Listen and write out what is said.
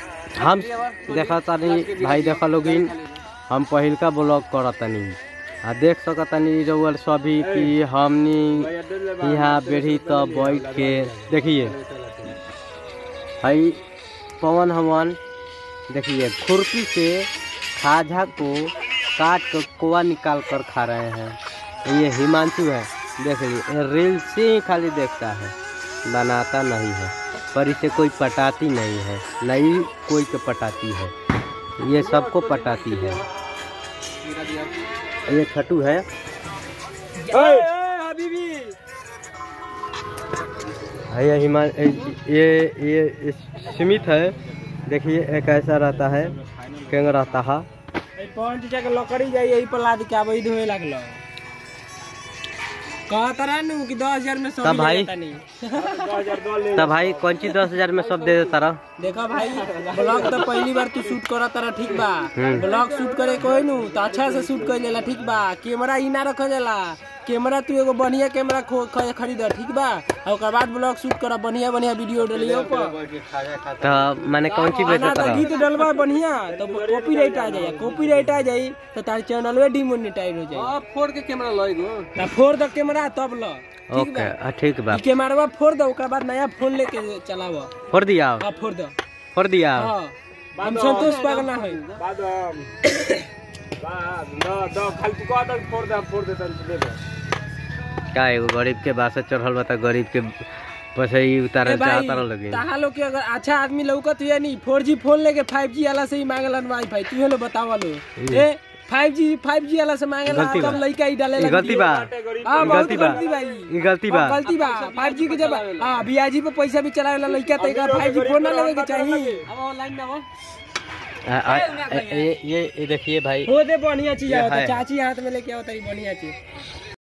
हम देखा तानी भाई देखा लोगिन हम पहिलका ब्लॉग करतनी आ देख सकतनी रउअल सभी कि हमनी यहाँ बेढ़ी तो बैठ के देखिए भाई पवन हवन देखिए खुरपी से खाजा को काट कर कोवा निकाल कर खा रहे हैं ये हिमांशु है देखिए रील से ही खाली देखता है बनाता नहीं है पर इसे कोई पटाती नहीं है नहीं कोई को पटाती है ये सबको पटाती है ये खटू है ये हिमा ये ये सीमित है देखिए एक ऐसा रहता है केंग रहता है पॉइंट के लकड़ी जाई यही पर लाद के आबई धोए लागलो कहत रहनु कि 10000 में सब तब भाई? मिल जाता नहीं तब भाई कौन चीज दस हजार में सब दे देता रहा देखा भाई ब्लॉग तो पहली बार तू शूट करा तारा ठीक बा हम्म। ब्लॉग शूट करे कोई नु तो अच्छा से शूट कर लेला ठीक बा कैमरा ही ना रखल जाला कैमरा तू एगो बढ़िया कैमरा खो- ख- खरीद ठीक बा और ओकर बाद ब्लॉग शूट करा बढ़िया बढ़िया वीडियो डलियो पर तो मैंने कौन चीज ना बेचा तो रहा गीत डलवा बढ़िया तो कॉपीराइट आ जाए कॉपीराइट आ जाई तो तार चैनल में डिमोनेटाइज हो जाए फोड़ के कैमरा लगो तो फोड़ दो कैमरा तब लो ठीक ओके बा हाँ, ठीक बा ई कैमरा फोड़ दो ओकर बाद नया फोन लेके चलाव फोड़ दिया हाँ फोड़ दो फोड़ दिया हाँ हम संतोष पागल ना है बादाम बाद न द खाली तू कह दे फोड़ दे फोड़ दे तन दे दे का एगो गरीब के बासे चढ़ल बा त गरीब के पैसे ही उतारे ए भाई, चाहता रह लगे ताहा लोग के अगर अच्छा आदमी लौकत हुआ नहीं फोर जी फोन लेके फाइव जी वाला से ही मांगलन वाई फाई तू हेलो बतावा लो ए फाइव जी फाइव जी वाला से मांगला गलती बा। तब लड़का ही डाले ई गलती बा हाँ बहुत गलती बा। गलती भाई ई गलती बा हाँ, गलती बा फाइव जी के जब हाँ बियाजी पे पैसा भी चलावे वाला लड़का तो एक फाइव जी फोन ना लेवे के चाहिए अब ऑनलाइन में आओ आ, आ, ये ये ये देखिए भाई हो दे बढ़िया चीज ये आवता है। चाची हाथ में लेके आवता बढ़िया चीज